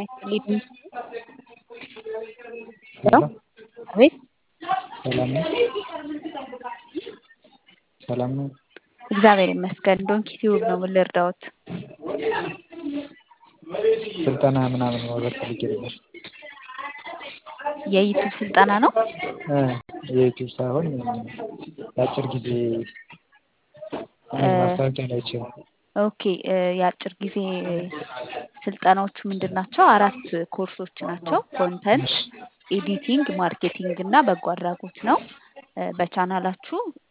ይስጥልኝ። ሄሎ ሄሎ አቤት ሰላም ነው? ሰላም ነው? እግዚአብሔር ይመስገን። ዶንኪ ቲዩብ ነው። ምን ልርዳዎት? ስልጠና ምናምን መውሰድ ፈልጌ ነበር። የዩቱብ ስልጠና ነው? እ የዩቲዩብ ሳይሆን የአጭር ጊዜ ማስታወቂያ ላይ አይቼ ነው። ኦኬ እ የአጭር ጊዜ ስልጠናዎቹ ምንድን ናቸው? አራት ኮርሶች ናቸው። ኮንተንት፣ ኤዲቲንግ፣ ማርኬቲንግ እና በጎ አድራጎት ነው። እ በቻናላችሁ